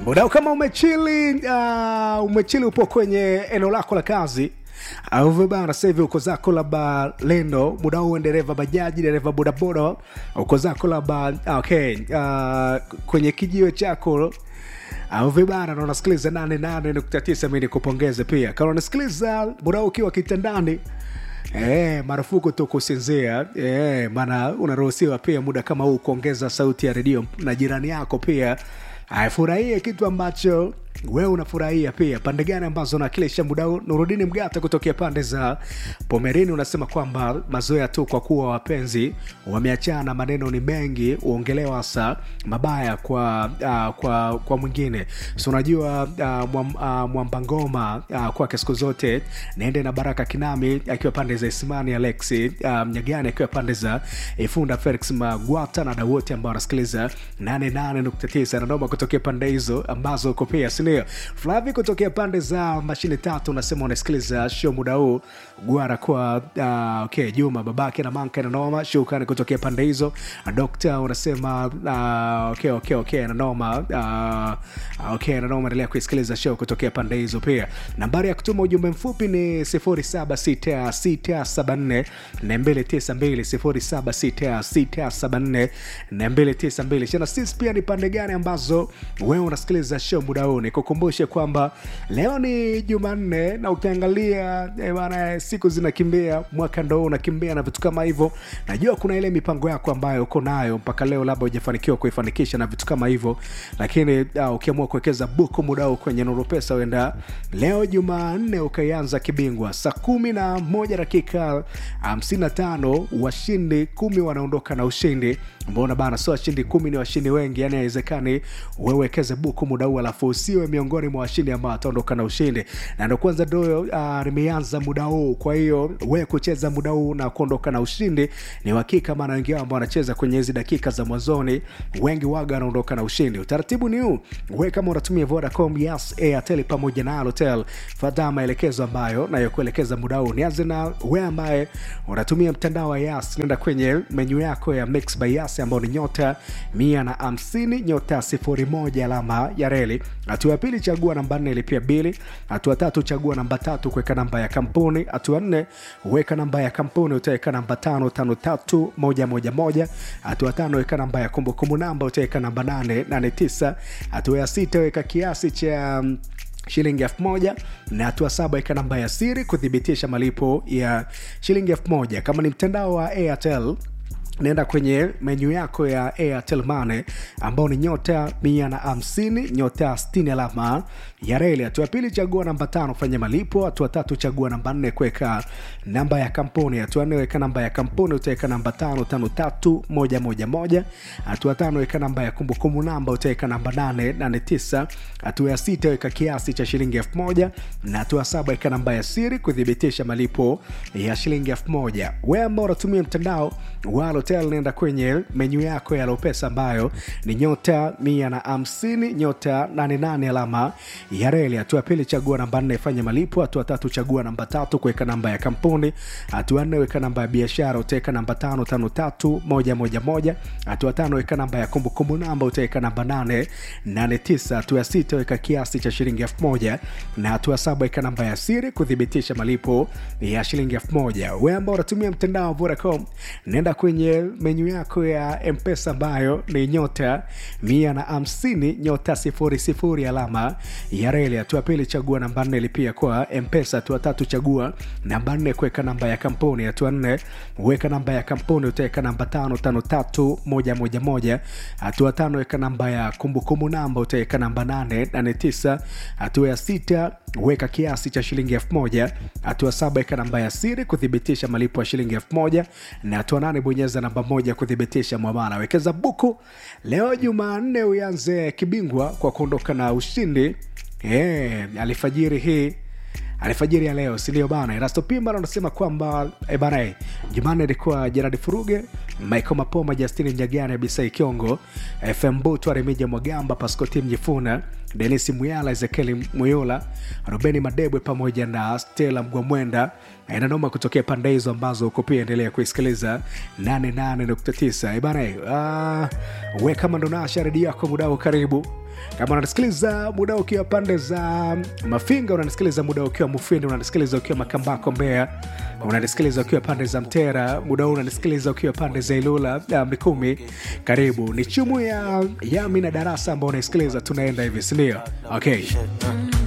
Mudau kama umechili uh, umechili upo kwenye eneo lako la kazi au vibana sasa hivi uko zako labda lendo muda huu dereva bajaji dereva bodaboda uko zako labda okay, uh, kwenye kijiwe chako au vibana na unasikiliza 88.9 mi nikupongeze pia kama unasikiliza muda huu ukiwa kitandani Eh, marufuku tu kusinzia eh, maana unaruhusiwa pia muda kama huu kuongeza sauti ya redio na jirani yako pia afurahie kitu ambacho wewe unafurahia pia pande gani ambazo nakilisha muda huu nurudini mgata kutokea pande za pomerini unasema kwamba mazoea tu kwa kuwa wapenzi wameachana maneno ni mengi uongelewa hasa mabaya kwa uh, kwa kwa mwingine so unajua uh, mwam, uh, mwamba ngoma uh, kwake siku zote naende na baraka kinami akiwa pande za isimani alexi uh, mnyagani akiwa pande za ifunda felix magwata na dau wote ambao wanasikiliza 88.9 nanoma kutokea pande hizo ambazo uko pia sindio flavi kutokea pande za mashine tatu unasema unasikiliza show muda huu gwara kwa uh, okay, juma babake na manka nanoma shukani kutokea pande hizo dokta unasema uh, okay, okay, okay, nanoma uh, okay, nanoma endelea kuisikiliza show kutokea pande hizo pia nambari ya kutuma ujumbe mfupi ni 076674 292 076674 chana sisi pia ni pande gani ambazo wewe unasikiliza show muda huu nikukumbushe kwamba leo ni jumanne na ukiangalia eh, bana siku zinakimbia mwaka ndo unakimbia na vitu kama hivyo najua kuna ile mipango yako ambayo uko nayo mpaka leo labda hujafanikiwa kuifanikisha na vitu kama hivyo lakini uh, ukiamua kuwekeza buku muda huu kwenye nuru pesa uenda leo jumanne ukaianza kibingwa saa kumi na moja dakika hamsini na tano washindi kumi wanaondoka na ushindi mbona bana sio washindi kumi ni washindi wengi yani haiwezekani wewekeze buku muda huu alafu usiwe miongoni mwa washindi ambao wataondoka na ushindi na ndo kwanza ndo uh, limeanza muda huu kwa hiyo we kucheza muda huu na kuondoka na ushindi ni uhakika maana wengi wao ambao wanacheza kwenye hizi dakika za mwanzoni wengi waga wanaondoka na ushindi utaratibu ni huu we kama unatumia vodacom yes airtel pamoja na alotel fata maelekezo ambayo nayokuelekeza muda huu nianze na we ambaye unatumia mtandao wa yas nenda kwenye menyu yako ya mix by yas ambao ni nyota mia na hamsini nyota sifuri moja alama ya reli hatua ya pili chagua namba nne ilipia bili hatua tatu chagua namba tatu kuweka namba ya kampuni hatua nne weka namba ya kampuni utaweka namba tano tano tatu moja moja moja hatua tano weka namba ya kumbukumbu namba utaweka namba nane nane tisa hatua ya sita weka kiasi cha um, shilingi elfu moja na hatua saba ika namba ya siri kuthibitisha malipo ya shilingi elfu moja kama ni mtandao wa airtel naenda kwenye menyu yako ya airtel mane ambao ni nyota mia na hamsini nyota 60 alama ya reli hatua pili chagua namba tano fanya malipo hatua tatu chagua namba nne kuweka namba ya kampuni hatua nne weka namba ya kampuni utaweka namba tano tano tatu moja moja moja hatua tano weka namba ya kumbukumbu namba utaweka namba nane nane tisa hatua ya sita weka kiasi cha shilingi elfu moja na hatua saba weka namba ya siri kuthibitisha malipo ya shilingi elfu moja we ambao unatumia mtandao wa hotel nenda kwenye menyu yako ya lopesa ambayo ni nyota mia na hamsini nyota 88 alama ya reli hatua pili chagua namba nne fanya malipo hatua tatu chagua namba tatu kuweka namba ya kampuni hatua nne weka namba ya biashara utaweka namba tano tano tatu moja moja moja hatua tano weka namba ya kumbukumbu namba utaweka namba nane nane tisa hatua ya sita weka kiasi cha shilingi elfu moja na hatua saba weka namba ya siri kuthibitisha malipo ya shilingi elfu moja we ambao unatumia mtandao wa vodacom nenda kwenye menyu yako ya mpesa ambayo ni nyota mia na hamsini nyota sifuri sifuri alama ya reli hatua pili chagua namba nne lipia kwa mpesa hatua tatu chagua namba nne kuweka namba ya kampuni hatua nne weka namba ya kampuni utaweka namba tano tano tatu moja moja moja hatua tano weka namba ya kumbukumbu namba utaweka namba nane nane tisa hatua ya sita weka kiasi cha shilingi elfu moja hatua saba weka namba ya siri kuthibitisha malipo ya shilingi elfu moja na hatua nane bonyeza namba moja kuthibitisha mwamala wekeza buku leo jumanne uanze kibingwa kwa kuondoka na ushindi e, alifajiri hii alfajiri ya leo sindio bana erasto pimba anasema kwamba e bana e, jumanne ilikuwa jeradi furuge michael mapoma justini mjagani bisai kiongo fm butwa remija mwagamba paskoti mjifuna denis muyala ezekieli muyola rubeni madebwe pamoja na stela mgwamwenda inanoma kutokea pande hizo ambazo uko pia endelea kuisikiliza 88.9 bana uh, we kama ndo nasha redio yako mudao karibu kama unanisikiliza muda ukiwa pande za mafinga unanisikiliza muda ukiwa mufindi unanisikiliza ukiwa makambako mbea unanisikiliza ukiwa pande za mtera muda huu unanisikiliza ukiwa pande za ilula uh, mikumi karibu ni chumu ya yami na darasa ambao unaisikiliza tunaenda hivi sindio okay